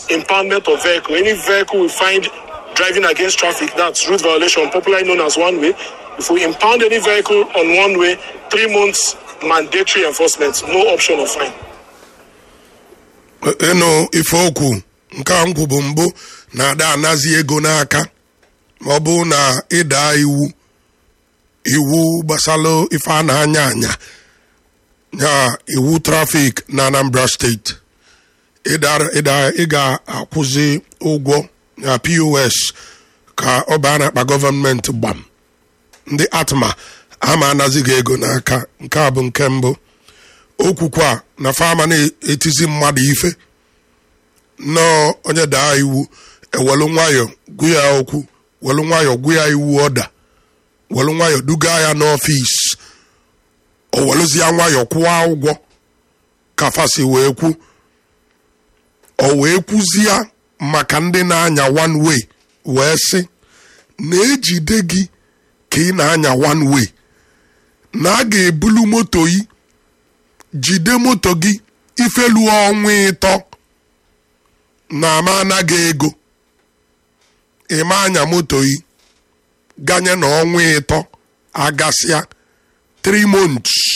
impoundment of vehicle. Any vehicle we find driving against traffic, that's route violation, popularly known as one way. If we impound any vehicle on one way, three months mandatory enforcement, no option of fine. ịnụ ife okwu nke a nkwu bụ mbụ na-ada anazi ego n'aka ma ọ bụ na ịda iwu iwu gbasara ife a na-anya anya ya iwu trafik na anambra steeti ịda- ịda- ị ga-akwụzi ụgwọ na pos ka ọ baa n'akpa gọọmenti gbam ndị atma ama anazi gị ego n'aka nke a bụ nke mbụ okwukwa na fama na-etizi mmadụ ife nnọọ onye daa iwu ewelu nwayọ gwu ya okwu welu nwayọ gwu ya iwu ọda welu nwayọ duga ya n'ọfis o welụzie nwayọ kwụọ ụgwọ ka fasi wee kwu o wee kwuzie maka ndị na-anya one way wee sị na-ejide gị ka ị na-anya one way na a ga-ebulu moto yi jide moto gị ifelu ọnwa ịtọ na ama anaghị ego ịma anya moto yi ganye na ọnwa ịtọ agasịa 3 months